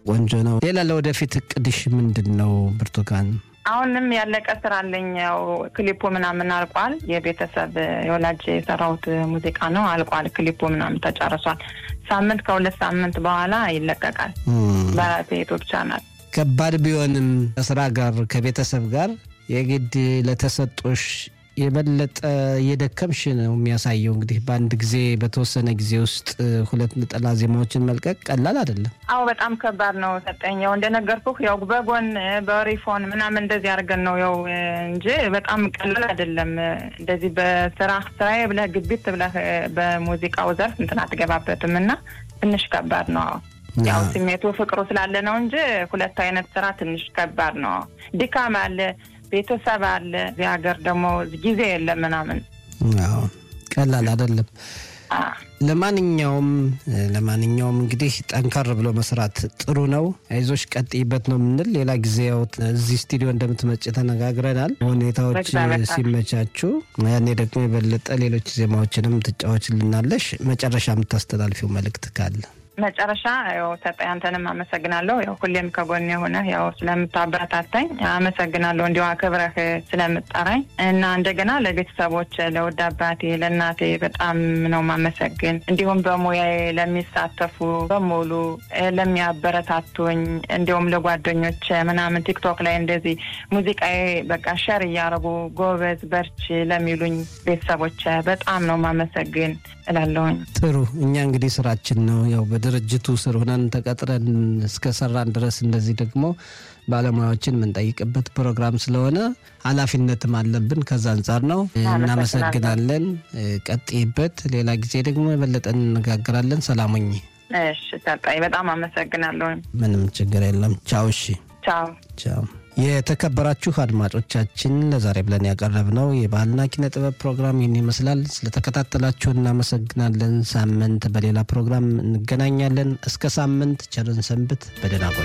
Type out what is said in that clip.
ቆንጆ ነው። ሌላ ለወደፊት እቅድሽ ምንድን ነው ብርቱካን? አሁንም ያለቀ ስራ አለኝ። ያው ክሊፑ ምናምን አልቋል። የቤተሰብ የወላጅ የሰራሁት ሙዚቃ ነው አልቋል። ክሊፑ ምናምን ተጨርሷል። ሳምንት ከሁለት ሳምንት በኋላ ይለቀቃል በራሴ ዩቱብ ቻናል። ከባድ ቢሆንም ከስራ ጋር ከቤተሰብ ጋር የግድ ለተሰጦሽ የበለጠ እየደከምሽ ነው የሚያሳየው። እንግዲህ በአንድ ጊዜ በተወሰነ ጊዜ ውስጥ ሁለት ነጠላ ዜማዎችን መልቀቅ ቀላል አይደለም። አዎ በጣም ከባድ ነው። ሰጠኝ ያው እንደነገርኩህ ያው በጎን በሪፎን ምናምን እንደዚህ አድርገን ነው ያው እንጂ በጣም ቀላል አይደለም። እንደዚህ በስራ ስራዬ ብለህ ግቢት ብለህ በሙዚቃው ዘርፍ እንትን አትገባበትም እና ትንሽ ከባድ ነው። ያው ስሜቱ ፍቅሩ ስላለ ነው እንጂ ሁለት አይነት ስራ ትንሽ ከባድ ነው። ድካም አለ ቤተሰብ አለ። እዚህ ሀገር ደግሞ ጊዜ የለም ምናምን ቀላል አይደለም። ለማንኛውም ለማንኛውም እንግዲህ ጠንከር ብሎ መስራት ጥሩ ነው። አይዞሽ ቀጥይበት ነው የምንል። ሌላ ጊዜ ያው እዚህ ስቱዲዮ እንደምትመጭ ተነጋግረናል። ሁኔታዎች ሲመቻቹ ያኔ ደግሞ የበለጠ ሌሎች ዜማዎችንም ትጫወችልናለሽ። መጨረሻ የምታስተላልፊው መልእክት ካለ? መጨረሻ ያው ሰጠኝ አንተንም አመሰግናለሁ። ያው ሁሌም ከጎን የሆነ ያው ስለምታበረታታኝ አመሰግናለሁ። እንዲሁ አክብረህ ስለምጠራኝ እና እንደገና ለቤተሰቦች ለውድ አባቴ ለእናቴ በጣም ነው ማመሰግን። እንዲሁም በሙያዬ ለሚሳተፉ በሙሉ ለሚያበረታቱኝ፣ እንዲሁም ለጓደኞች ምናምን ቲክቶክ ላይ እንደዚህ ሙዚቃዬ በቃ ሸር እያረጉ ጎበዝ በርቺ ለሚሉኝ ቤተሰቦች በጣም ነው ማመሰግን እላለሁኝ። ጥሩ እኛ እንግዲህ ስራችን ነው ያው በድርጅቱ ስር ሆነን ተቀጥረን እስከሰራን ድረስ እንደዚህ ደግሞ ባለሙያዎችን የምንጠይቅበት ፕሮግራም ስለሆነ ኃላፊነትም አለብን። ከዛ አንጻር ነው። እናመሰግናለን። ቀጥይበት። ሌላ ጊዜ ደግሞ የበለጠ እንነጋገራለን። ሰላሙኝ። እሺ ሰጣኝ። በጣም አመሰግናለሁ። ምንም ችግር የለም። ቻው። እሺ ቻው ቻው። የተከበራችሁ አድማጮቻችን ለዛሬ ብለን ያቀረብነው የባህልና ኪነ ጥበብ ፕሮግራም ይህን ይመስላል። ስለተከታተላችሁ እናመሰግናለን። ሳምንት በሌላ ፕሮግራም እንገናኛለን። እስከ ሳምንት ቸርን ሰንብት። በደህና ቆዩ።